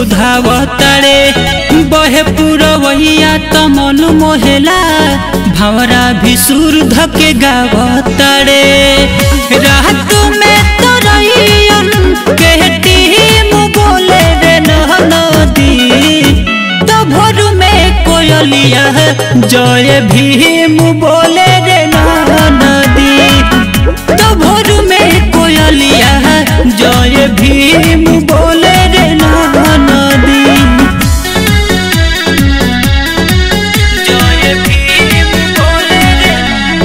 धावतरे बहे पुरवैया त मन मोहेला भवरा भी सुर धके गावतरे रात में तो रहियन कहती मु बोले रे नदी तो भोर में कोयलिया जय भीम बोले रे नदी तो भोर में कोयलिया जय भीम बोले रे नदी जय भीम बोले रे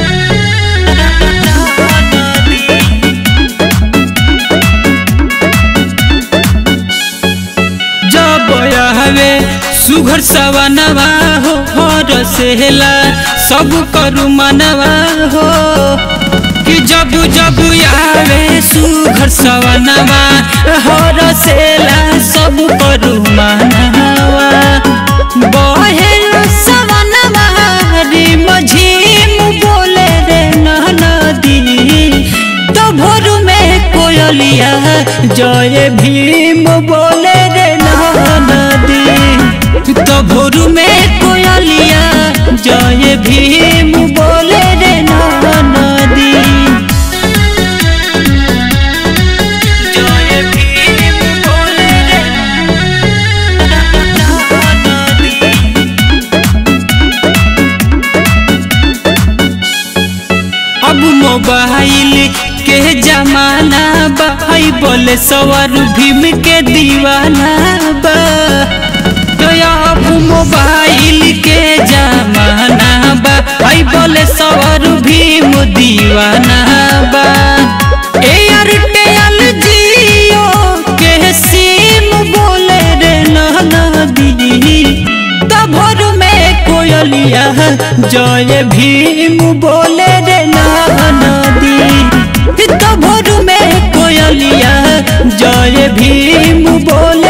नदी जब हवे सुघर सवनवा हो हर सेला सब करू मनवा हो कि जब जब आवे सुघर सवनवा हर सेला सब करू मनवा बहेल सवनवा रिम झिम बोले रे नदी तो भोर में कोयलिया जय भीम बोले रे नदी तो भोर में कोयलिया जय भीम बोले रे नदी जय भीम बोले रे नदी अब मोबाइल के जमाना भाई बोले सवर भीम के दीवाना बा तो अब मोबाइल के जमाना बा भाई बोले सवर भीम दीवाना बा एयरटेल जियो के सिम बोले रे नदी तब भोर में कोयलिया जय भीम बोले रे नदी तो भोर में कोयलिया जय भीम बोले